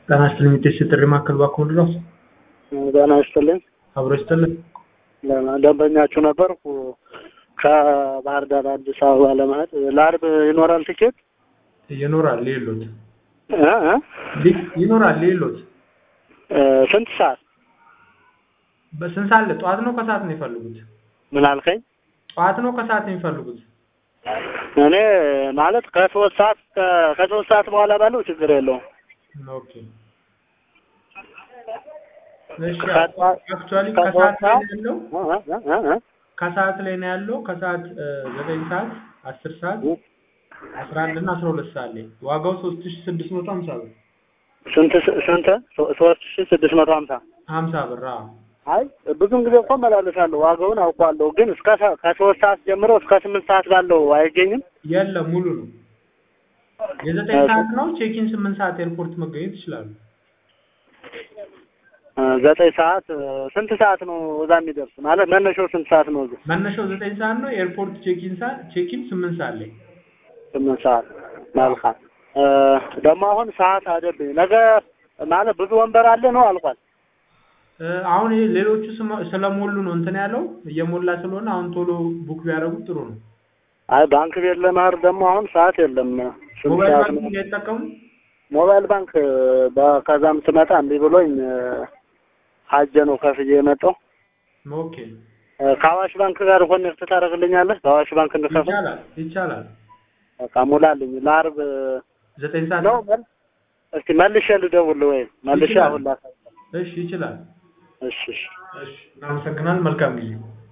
ጤና ይስጥልኝ የቴስት ጥሪ ማዕከል ባክዎ ድረስ ጤና ይስጥልኝ። አብሮ ይስጥልኝ። ደንበኛችሁ ነበርኩ። ከባህር ዳር አዲስ አበባ ለመሄድ ለአርብ ይኖራል ትኬት ይኖራል ሌሎት እ እ ይኖራል ሌሎት እ ስንት ሰዓት? በስንት ሰዓት ላይ ጠዋት ነው ከሰዓት ነው የፈልጉት? ምን አልከኝ? ጠዋት ነው ከሰዓት ነው የሚፈልጉት? እኔ ማለት ከሶስት ሰዓት ከ- ከሶስት ሰዓት በኋላ ባለው ችግር የለውም። ኦኬ እሺ ከጠዋት- አክቹዋሊ ከሶስት ከሰዓት ላይ ሰዓት ነው ያለው እ እ እ እ ከሰዓት ላይ ነው ያለው ከሰዓት እ ዘጠኝ ሰዓት አስር ሰዓት አስራ አንድ እና አስራ ሁለት ሰዓት ላይ ዋጋው ሶስት ሺ ስድስት መቶ ሀምሳ ብር ስንት ስንት ሶ- ሶስት ሺ ስድስት መቶ ሀምሳ ሀምሳ ብር አዎ አይ ብዙም ጊዜ እኮ እመላለሳለሁ ዋጋውን አውቀዋለሁ። ግን እስከ ሰ- ከሶስት ሰዓት ጀምሮ እስከ ስምንት ሰዓት ባለው አይገኝም። የለም ሙሉ ነው የዘጠኝ ሰዓት ነው ቼኪን ስምንት ሰዓት ኤርፖርት መገኘት ይችላሉ እ ዘጠኝ ሰዓት እ ስንት ሰዓት ነው እዛ የሚደርስ? ማለት መነሻው ስንት ሰዓት ነው? እዚህ መነሻው ዘጠኝ ሰዓት ነው ኤርፖርት ቼኪን ሰዓት ቼኪን ስምንት ሰዓት ላይ ስምንት ሰዓት መልካም። እ ደግሞ አሁን ሰዓት አደብኝ ነገ ማለት ብዙ ወንበር አለ ነው አልቋል። እ አሁን ይሄ ሌሎቹ ስመ- ስለሞሉ ነው እንትን ያለው እየሞላ ስለሆነ አሁን ቶሎ ቡክ ቢያደርጉት ጥሩ ነው አይ ባንክ ቤት ለመሄድ ደግሞ አሁን ሰዓት የለም። ስንት ሞባይል ሰዓት ባንክ ነው? እንዳይጠቀሙ ሞባይል ባንክ እ በ- ከዛም ስመጣ እምቢ ብሎኝ እ ሀጀ ነው ከፍዬ የመጣው። ኦኬ እ ከአዋሽ ባንክ ጋር ኮኔክት ታደርግልኛለህ? በአዋሽ ባንክ እንድከፍል ይቻላል ይቻላል በቃ ሙላልኝ። ለአርብ ዘጠኝ ሰዓት ነው መል እስቲ መልሼ ልደውል ወይ መልሼ ይችላል። አሁን ላሳይ። እሺ ይችላል እሺ እሺ እሺ እናመሰግናለን መልካም ጊዜ